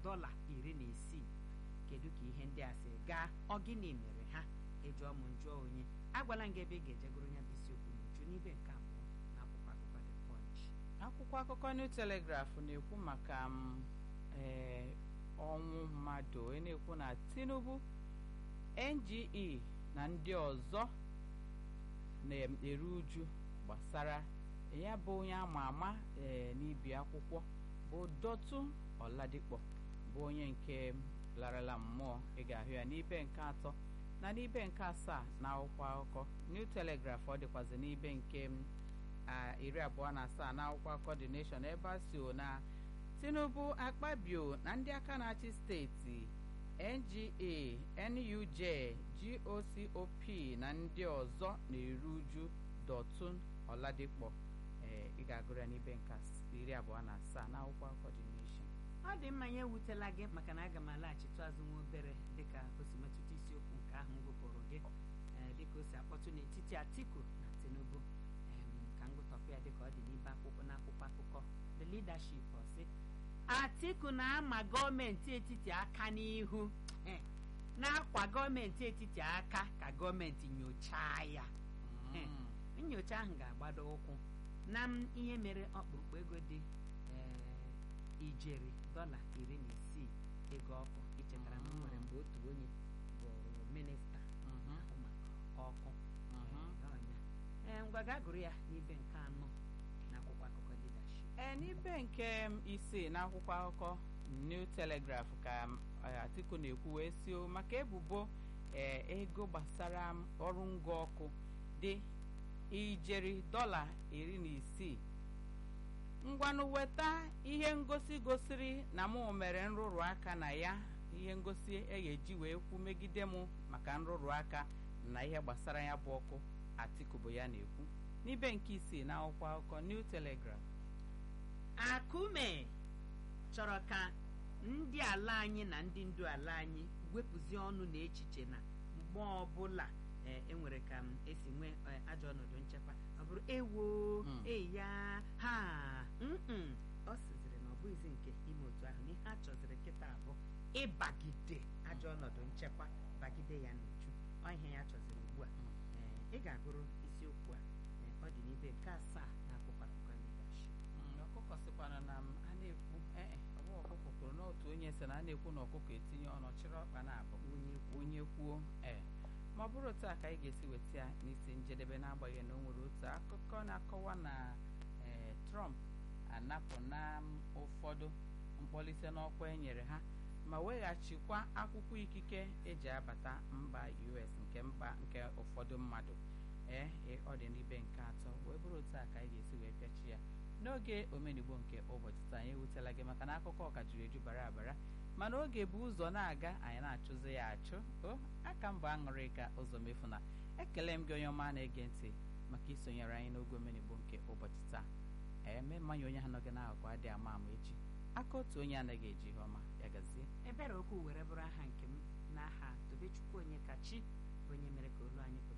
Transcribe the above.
dọla iri na isii kedu ka ihe ndị a si gaa ọ gịnị mere ha ịjụọ m njụọ onye agwala m gị ebe ị ga-ejegoro ya bụ isiokwu n'uju n'ibe nke abụọ na akwụkwọ akụkọ The Punch akwụkwọ akụkọ New Telegraph na-ekwu maka m ee ọnwụ mmadụ onye na-ekwu na Tinubu NGE na ndị ọzọ na-eru uju gbasara ya bụ onye ama ama ee n'ibi akwụkwọ bụ Dọtun Ọladikpọ bụ onye nke larala mmụọ ị ga-ahụ ya n'ibe nke atọ na n'ibe nke asaa na akwụkwọ akụkọ New Telegraph ọ dịkwazị n'ibe nke iri abụọ na asaa na akwụkwọ akụkọ The Nation ebe a si na Tinubu Akpabio na ndị aka na-achị steeti NGA NUJ GOCOP na ndị ọzọ na-eru uju Dọtun Ọladikpọ ee ị ga-agụrụ ya n'ibe nke iri abụọ na asaa na akwụkwọ akụkọ The Nation ọ dị mma ya ewutela gị maka na aga m alaghachitụ azụ nwa obere dịka o si metụta isiokwu nke ahụ m gụpụrụ gị dịka o si akpọtụ n'etiti Atiku na Tinubu ka m gụtọpụ ya dịka ọ dị n'ibe akwụkwọ n'akwụkwọ akụkọ the leadership ọ sị Atiku na-ama gọọmenti etiti aka n'ihu na-akwa gọọmenti etiti aka ka gọọmenti nyochaa ya nyocha ahụ ga-agbado ụkwụ na ihe mere ọkpụrụkpụ ego dị ijeri dọla iri na isii ego ọkụ ichetara na nwere mgbe otu onye bụ minista ahụ maka ọkụ ọnya ee ngwa gaa gụrụ ya n'ibe nke anọ na akwụkwọ akụkọ leadership ee n'ibe nke isii na akwụkwọ akụkọ New Telegraph ka Atiku na-ekwu wee sio maka ebubo ee ego gbasara ọrụ ngwa ọkụ dị ijeri dọla iri na isii ngwanụ weta ihe ngosi gosiri na mụ mere nrụrụ aka na ya ihe ngosi e ga-eji wee kwu megide mụ maka nrụrụ aka na ihe gbasara ya bụ ọkụ Atiku bụ ya na-ekwu n'ibe nke isii na akwụkwọ akụkọ New Telegraph Akume chọrọ ka ndị ala anyị na ndị ndu ala anyị wepụzie ọnụ na echiche na mgbe ọbụla enwere ka m esi nwee ajọ ọnọdụ nchekwa ọ bụrụ ewo eya ha ọ sịziri na ọ bụghịzi nke ime otu ahụ na ihe a chọziri kịta abụ ịbagide ajọ ọnọdụ nchekwa bagide ya n'uju ọ ihe ya chọziri ugbu a ị ga-agụrụ isiokwu a ọ dị n'ibe nke asaa na akwụkwọ akụkọ leadership ọkụkọ sịkwana na a na-ekwu ee ọ bụ ọkụkọ kwuru n'otu onye sị na a na-ekwu na ọkụkọ etinye ọnụ chịrị ọkpa na-abụ onye kwuo ee ma ọ bụrụ otu a ka anyị ga-esi weta ya n'isi njedebe n'agbanyeghị na o nwere otu akụkọ na-akọwa na ee Trump anapụ na ụfọdụ mkpọlite n'ọkwa e nyere ha ma weghachikwa akwụkwọ ikike eji abata mba US nke mba nke ụfọdụ mmadụ ee ọ dị n'ibe nke atọ wee bụrụ otu a ka anyị ga-esi wee pịachi ya n'oge omenigbo nke ụbọchị taa anyị ewutela gị maka na akụkọ ọka juru eju bara abara mana oge bụ ụzọ na-aga anyị na-achụzi ya achụ o aka mba aṅụrị ka ụzọ mefu na ekele m gị onye ọma na-ege ntị maka isonyere anyị n'oge omenigbo nke ụbọchị taa eme mmanya onye ha nọgị n'akụkụ adịghị ama ama echi aka otu onye anaghị eji ihe ọma ya gazie ebere okwu were bụrụ aha nke m n'aha tobechukwu onye kachi onye mere ka olu anyị